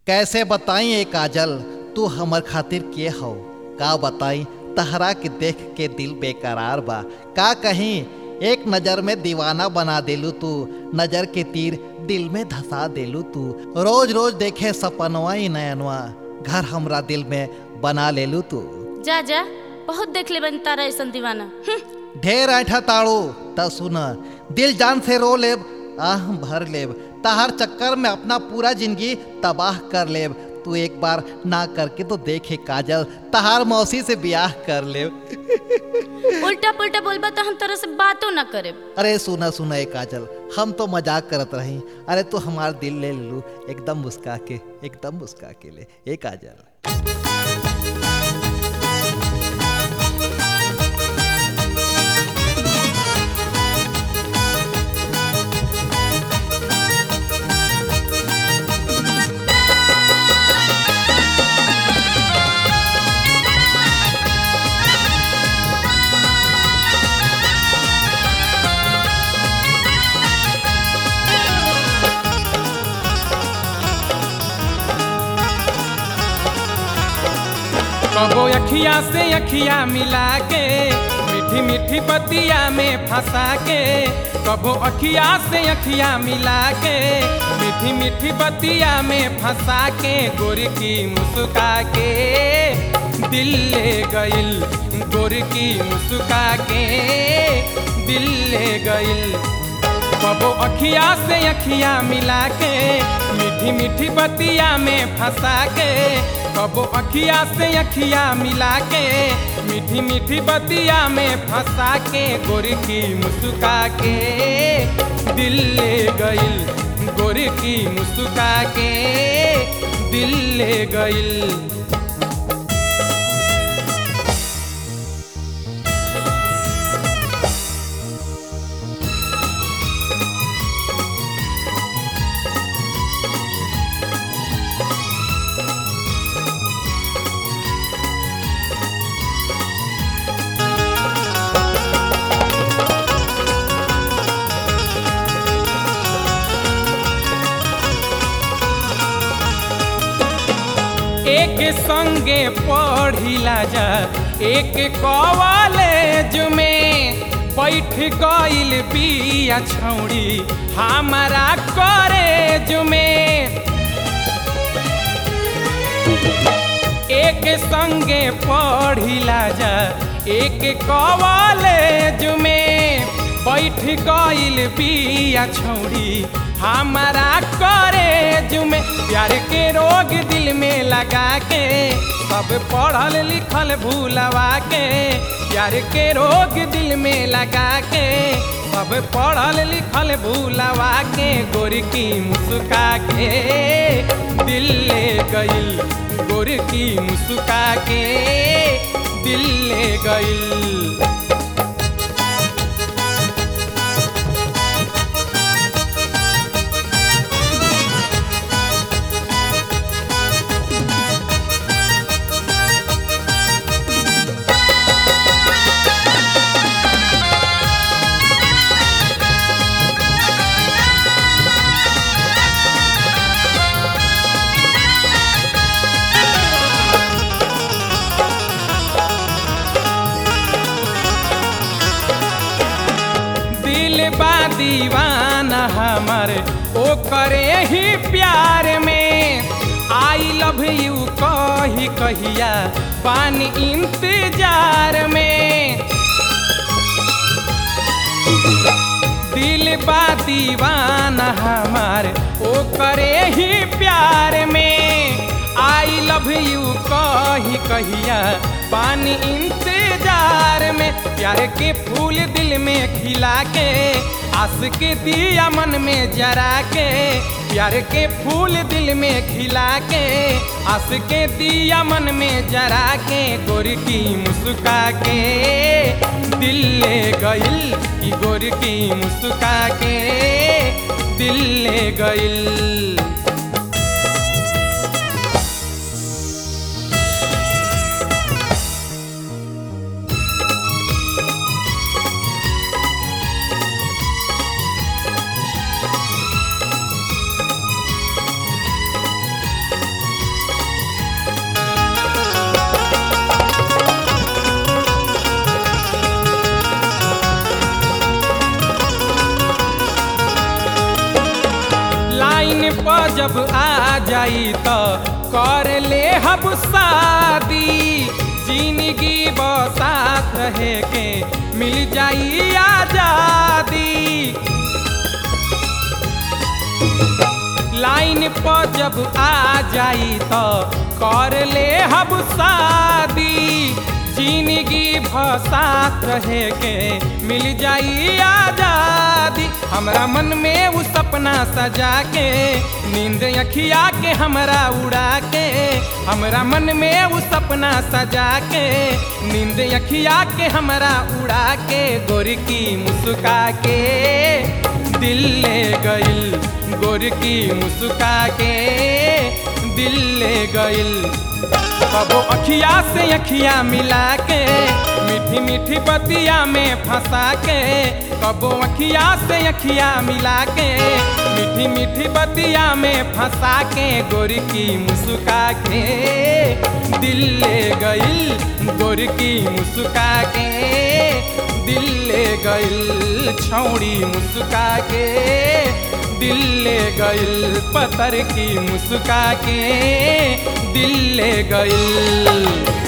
कैसे बताई ए काजल तू हमर खातिर के हो का बताई तहरा के देख के दिल बेकरार बा का कहीं एक नजर में दीवाना बना देलू तू नजर के तीर दिल में धसा देलू तू रोज रोज देखे सपनवा ही नयनवा घर हमरा दिल में बना लेलू तू जा जा बहुत देख ले बन तारा ऐसा दीवाना हम्म, ढेर ऐठा ताड़ू त सुन दिल जान से रो लेब आह भर लेब तहार चक्कर में अपना पूरा जिंदगी तबाह कर लेब तू एक बार ना करके तो देखे काजल तहार मौसी से ब्याह कर लेब उल्टा पुल्टा बोलबा तो हम तरह से बातों ना करे अरे सुना सुना ए काजल हम तो मजाक करत रही अरे तू हमार दिल ले लू एकदम मुस्का के एकदम मुस्का के ले ए काजल कबो अखिया से अखिया मिला के मीठी मीठी बतिया में फंसा के कबो अखिया से अखिया मिला के मीठी मीठी बतिया में फंसा के गोर की मुस्का के दिल ले गइल गोर की मुस्का के दिल ले गइल कबो अखिया से अखिया मिला के मीठी मीठी बतिया में फंसा के कबो अखिया से अखिया मिला के मीठी मीठी बतिया में फंसा के गोरी की मुस्का के दिल ले गइल गोरी की मुस्का के दिल ले गइल एक संगे पढ़िला जा एक कॉलेज में बैठ गइल बिया छौड़ी हमारा कॉलेज में एक संगे पढ़िला जा एक कॉलेज में बैठ गइल बिया छौड़ी हमारा कॉलेज में प्यार के रोग दिल में लगा के सब पढ़ल लिखल भूलवा के प्यार के रोग दिल में लगा के सब पढ़ल लिखल भूलवा के गोर की मुस्का के दिल ले गइल गोर की मुस्का के दिल ले गइल दिल बा दीवाना हमर ओ करे ही प्यार में आई लव यू कही कहिया पानी इंतजार में दिल बा दीवाना हमार ओ करे ही प्यार में आई लव यू कही कहिया पानी इंतजार में प्यार के फूल दिल में खिला के आस के दिया मन में जरा के प्यार के फूल दिल में खिला के आस के दिया मन में जरा के गोर की मुस्का के दिल ले गइल की गोर की मुस्का के दिल ले गइल पर जब आ जाई तो कर ले हब शादी जिंदगी बसात रहे के मिल जाई आजादी लाइन पर जब आ जाई तो कर ले हब शादी जिंदगी भसात रहे के मिल जाई आजादी हमरा मन में वो सपना सजा के नींद अखिया के हमरा उड़ा के हमरा मन में वो सपना सजा के नींद अखिया के हमरा उड़ा के गोर की मुस्का के दिल ले गइल गोर की मुस्का के दिल ले गइल कबो अखिया से अखिया मिला के मीठी मीठी बतिया में फंसा के कबो अखिया से अखिया मिला के मीठी मीठी बतिया में फंसा के गोरी की मुस्का के दिल ले गइल गोरी की मुस्का के दिल ले गइल छौड़ी मुस्का के दिल ले गइल पतर की मुस्का के दिल ले गइल